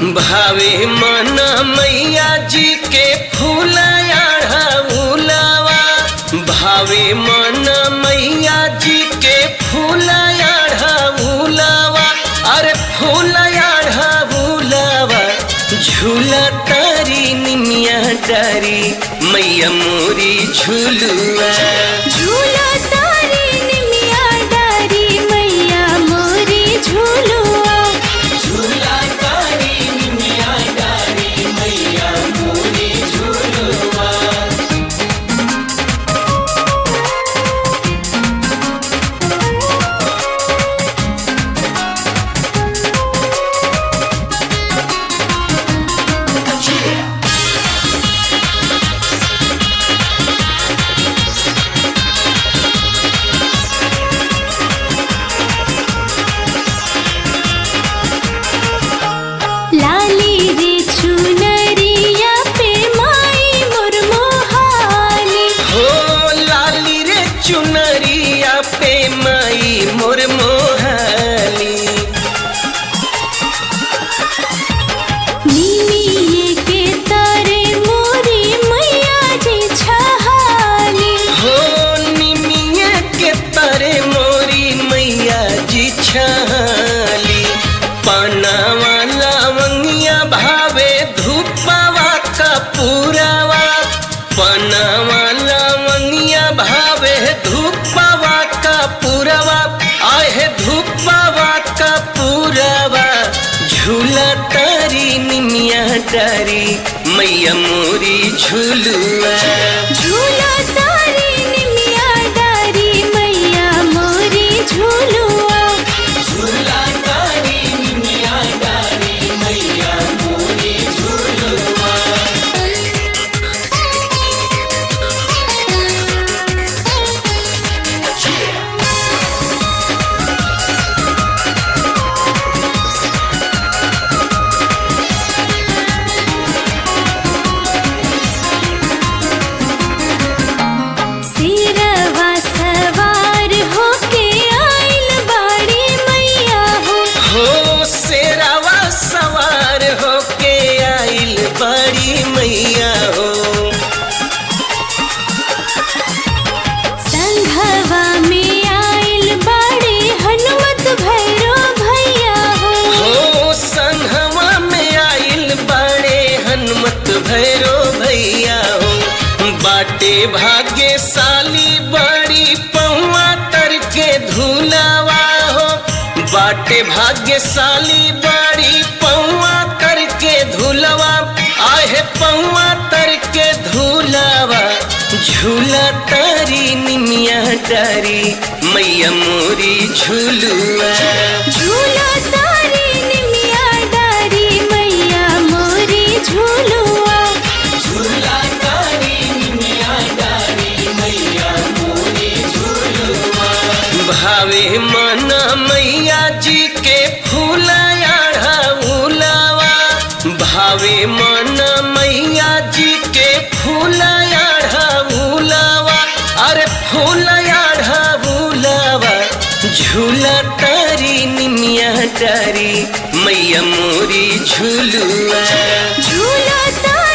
भावे मन मैया जी के फूलया उलावा भावे मन मैया जी के फूलया उलावा अरे फूलया उलावा झूला तारी निमिया डारी मैया मोरी झूलुआ झूला तारी निमिया डारी मैया मोरी झूलुआ झूला तारी निमिया डारी मैया मोरी झूलुआ लाली रे चुनरिया पे माई मुरमोहानी हो लाली रे चुनरिया पे माई मोर मोहाली निमिये के तारे मोरी मैया जी छहानी हो निमिया के तारे मोरी मैया जी छाली पनावा लवंगिया भावे धूपवा कपूरवा पनावा लवंगिया भावे धूपवा कपूरवा आहे धूपवा कपूरवा झूला तारी निमिया तारी मैया मोरी झूलुआ झूला तारी निमिया डारी मैया मोरी झूलुआ झूला तारी निमिया डारी मैया मोरी झूलुआ सिरवा सवार होके आइल बाड़ी मैया हो हो शेरावा सवार होके आइल बड़ी मैया हो संघवा में आइल बाड़ी हनुमत भैरो भैया हो हो संघवा में आइल बड़े हनुमत भैरो भैया हो बाटे भाग्यशाली बड़ी पौआ तर के धुलावा हो बाटे भाग्यशाली बड़ी पौआ कर के धुलवा आहे पौआ तर के धुलावा झूला तारी निमिया डारी मैया मोरी झूलुआ झूला तारी निमिया डारी मैया मोरी झूलुआ झूला तारी निमिया डारी मैया मोरी झूलुआ भावे मन मैया जी के फूलया उलावा भावे मन मैया जी के फूलया उलावा अरे फूलया उलावा झूला तारी निमिया डारी मैया मोरी झूलुआ झूला तारी